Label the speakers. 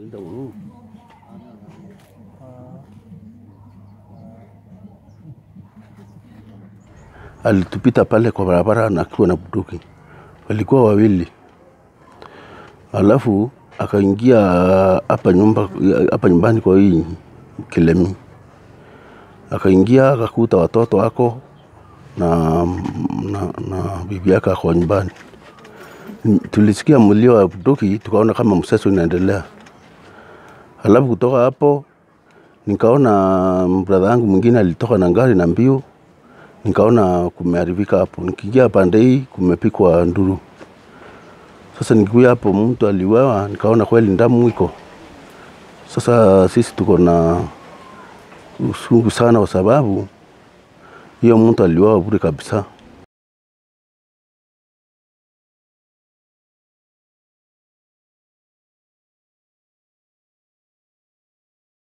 Speaker 1: Ndio huu. Alitupita pale kwa barabara na akiwa na bunduki, walikuwa wawili, alafu akaingia hapa nyumba hapa nyumbani kwa hii Kilemi, akaingia akakuta watoto wako na, na, na bibi yake ako nyumbani. Tulisikia mlio wa bunduki, tukaona kama mseso inaendelea. Alafu kutoka hapo nikaona brother yangu mwingine alitoka na gari na mbio, nikaona kumeharibika hapo. Nikiingia pande hii kumepikwa nduru. Sasa nikikuja hapo mtu aliuawa, nikaona kweli damu iko. Sasa sisi tuko na usungu sana, kwa sababu hiyo mtu aliuawa bure kabisa.